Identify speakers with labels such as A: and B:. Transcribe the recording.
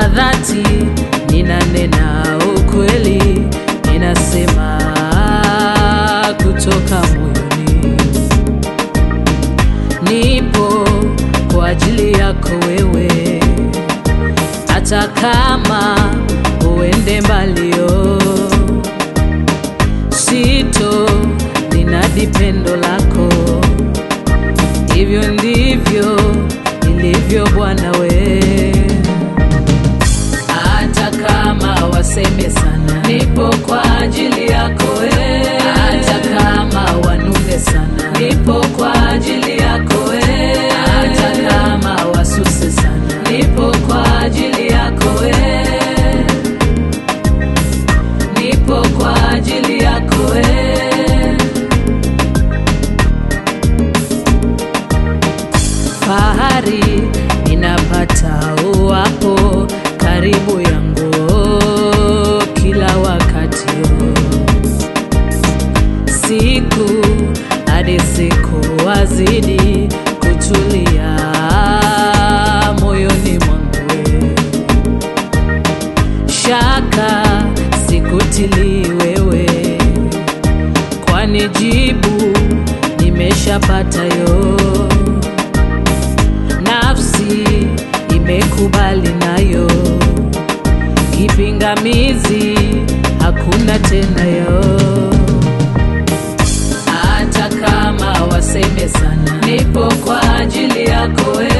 A: kwa dhati, ninanena ukweli, ninasema kutoka moyoni. Nipo kwa ajili yako wewe, hata kama uende mbalio, sito ninadi pendo lako, hivyo ndivyo ilivyo Bwana we. Hata kama waseme sana, nipo kwa ajili yako we. Hata kama wanune sana, nipo kwa ajili yako we. Hata kama wasuse sana, nipo kwa ajili yako we. Nipo kwa ajili yako we. Fahari ninapata uwapo karibu yangu kila wakati, siku hadi siku wazidi kutulia moyoni mwangu, shaka sikutili wewe, kwani jibu nimeshapata yo nafsi imekubali nayo, kipingamizi hakuna tena yo. Hata kama waseme sana, nipo kwa ajili yako we.